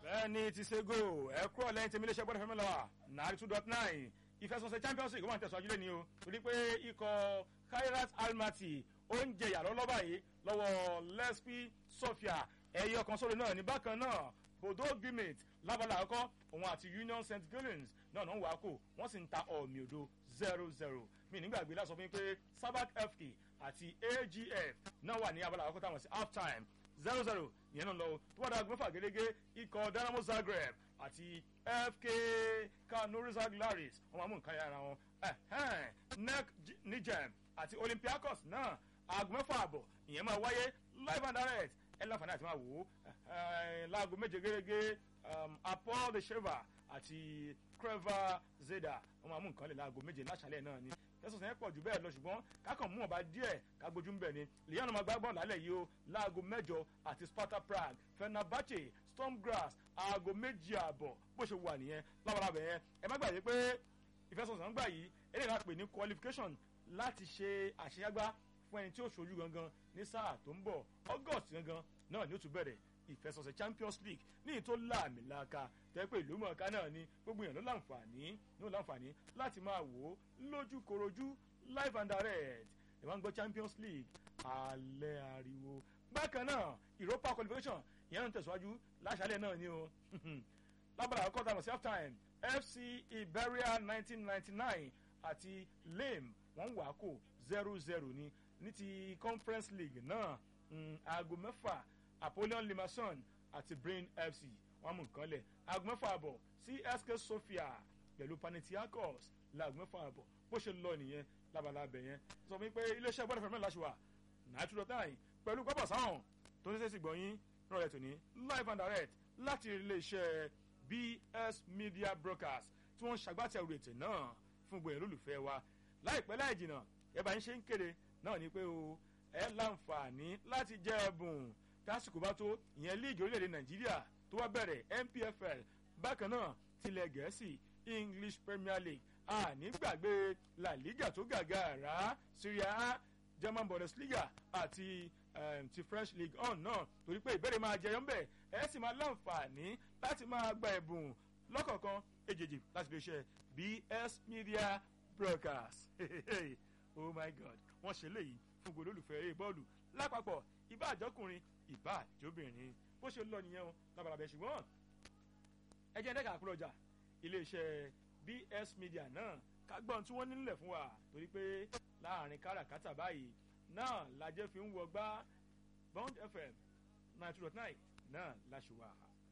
bẹ́ẹ̀ni ti ṣe go ẹ kúrò lẹ́yìn tèmi léṣe gbọ́dọ̀ fẹ́mi lọ́wọ́ nàárí two dot nine ìfẹsọ̀sẹ̀ champions league wọ́n tẹ̀sán ajílẹ̀ ni o torí pé ikọ̀ kairat almaty ó ń jẹ yàrá lọ́ba yìí lọ́wọ́ lespi sofia ẹ̀yọ kan sórí náà ní bákan náà bodo gimit lábala àkọ́kọ́ òun àti union st gillens náà náà wà á kó wọ́n sì ń ta ọ̀mì òdo zero zero mi nígbàgbé láti sọ fún mi pé sabac fk àti agf náà wà ní abala àkọ́kọ́ táwọn sí half time zero zero ìyẹn náà lọ tó wà dáa gbẹ́fà gẹ́gẹ́ ikọ̀ dynamo zagreb àti fk kanorizag laris wọn máa mú nǹkan yára wọn nec nijem àti olympiacos náà aago mẹ́fà àbọ̀ ìyẹn máa wáyé live and direct ẹ láǹfààní àti máa wò ó láago méje gẹ́gẹ́ apol de sheva àti creva zeda wọn máa mú nǹkan lè láago méje láṣálẹ̀ náà ni tẹsán yẹn pọ̀ jù bẹ́ẹ̀ lọ ṣùgbọ́n kákan mú ọba díẹ̀ kágbójú ń bẹ̀ ni leon ọmọ gbàgbọ́n lálẹ́ yìí o láago mẹ́jọ àti sparta prague fenerbahce stormgrass aago méjì àbọ̀ bó ṣe wà nìyẹn lábalábẹ̀ yẹn ẹ má gbàgbé pé ìfẹsọ̀sán gbà yìí eléyìí náà pè ní qualification láti ṣe àṣeyágbá fún ẹni tí ó ṣojú gangan ní sáà tó ń bọ̀ august gangan náà ni ó tún bẹ̀rẹ̀ ìfẹsọ̀sẹ̀ champions league ní ìtò láàmìlàaka tẹ́pẹ́ ìlú mọ̀ọ́ká náà ni gbogbo èèyàn ló láǹfààní ló láǹfààní láti máa wò ó lójú korojú live and direct ẹ̀ wá ń gbọ́ champions league alẹ́ ariwo bákan náà europa qualification ìyẹn náà ń tẹ̀síwájú láṣálẹ̀ náà ni o lábàrà àkọ́kọ́ tàbí sí half time fc iberia nineteen ninety nine àti lame wọ́n wà á kó zero zero ni ní ti conference league náà aago mẹ́fà apollon limason àti brain fc wọn mú nǹkan lẹ̀ aago mẹ́fà àbọ̀ csk sofia pẹ̀lú panetiakos laago mẹ́fà àbọ̀ bó ṣe lọ nìyẹn labalábẹ̀ yẹn sọ fún mi pé iléeṣẹ́ gbọ́dọ̀ fẹ́ràn láṣù wa náà tún lọ táyì pẹ̀lú pápá sáwọn tó ń ṣe sí gbọ̀nyìn rọrẹ̀ tòní live and direct láti iléeṣẹ́ bs media brokers tí wọ́n ń ṣàgbátẹrù ètò náà fún gbòyìn olólùfẹ́ wa láìpẹ́ láì jìnnà ẹ bá ń ṣe ń kéde náà ni pé o ẹ láǹfààní láti jẹ ẹbùn tásìkò bá tó ìyẹn líìgì orílẹ̀-èdè nàìjíríà tó wá bẹ̀rẹ̀ npfl bákan náà tilẹ̀ gẹ̀ẹ́sì english premier league àní gbàgbé la liga tó gàgà rà syria a german bundesliga àti um, ti french league on náà torí pé ìbéèrè máa jẹyọ ńbẹ ẹ sì máa láǹfààní láti máa gba ẹ̀bùn lọ́kọ̀ọ̀kan èjèèjì láti fi ṣe bs media broadcast oh my god wọ́n ṣe léyìí fún gbogbo olólùfẹ́ eré bọ́ọ̀lù lápapọ̀ ìbá àjọkùnrin ìbá àjọbìnrin bó ṣe lọ nìyẹn o lábalábẹ́ ṣùgbọ́n ẹ jẹ́ ẹ̀dẹ́ka àkúrọ̀ ọjà iléeṣẹ́ bs media náà kágbọ́n tí wọ́n nílẹ̀ fún wa torí pé láàrin káràkátà báyìí náà lajẹ́ fi ń wọgbá bond fm ninety two dot nine náà láṣùwà.